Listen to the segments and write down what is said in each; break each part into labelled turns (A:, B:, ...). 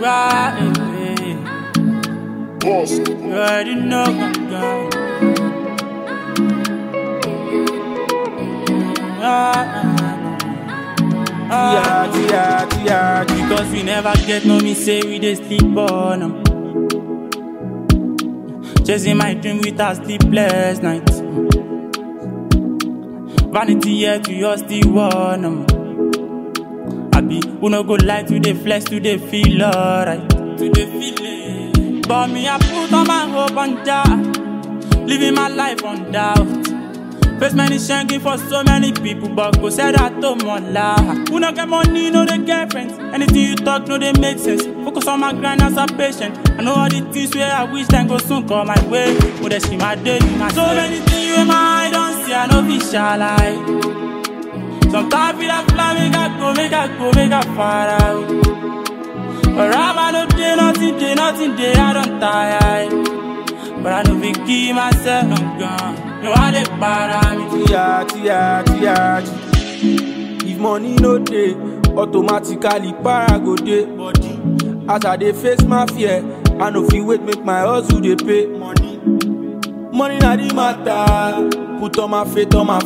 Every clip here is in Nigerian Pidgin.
A: right.
B: Boss.
A: You already know I'm gone.
C: Tia, tia, tia, tia.
A: Because we never get no me say we dey sleep on 'em. Chasing my dream with a sleepless night. Vanity yet we all still want 'em. Abi, who no go lie to the flesh, to the feel alright, to the feel it. But me, I put all my hope on Jah, living my life on doubt. Face many shanking for so many people, but go say that to more loud. Who no get money, no they get friends. Anything you talk, no they make sense. Focus on my grind as a patient. I know all the things where I wish time go soon come my way. But they see my day, my So many things in my eye don't see, I know be shall I. Sometimes feel like fly, make I go, make I go, make I far out. But right now, no day, nothing day, nothing day, I don't tire. But I know we keep myself, I'm gone. You are the para me.
C: Tia, tia, tia, tia. If money no dey, automatically para go dey.
A: Body,
C: As I dey face my fear, I no fit wait make my hustle dey pay.
A: money,
C: Money na the matter, put all my faith on my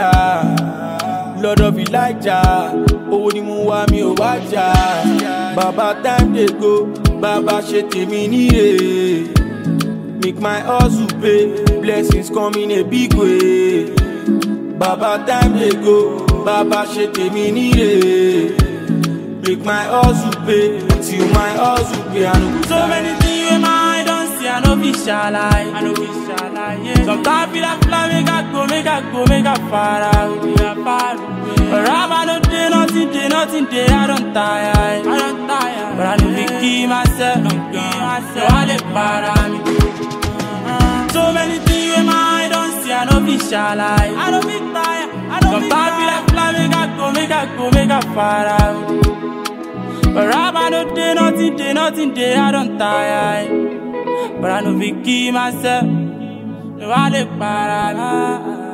C: father. Lord of Elijah, owó ni mo wá mi ò wá jà. Bàbá time dey go, bàbá ṣe tèmi níre. Make my hustle pay, blessings come in a big way. Bàbá time dey go, bàbá ṣe tèmi níre. Make my hustle pay, till my hustle pay, I no go
A: So many things in my eye don't see, I know be shall I. I know be shall I, yeah. Sometimes feel like fly, make I go, make I go, make I far out, make I far away. But right now, no day, nothing day, nothing day, I don't tire. I don't tire. But I know we keep myself, I'm gone. So I let para me. So many things in my eye don't see, I know be shall I. I know be tired, I know Sometimes feel like fly, make I go, make I go, make I far out. But right now, no day, nothing day, nothing day, I don't tire. But I know we keep myself. No, I let para.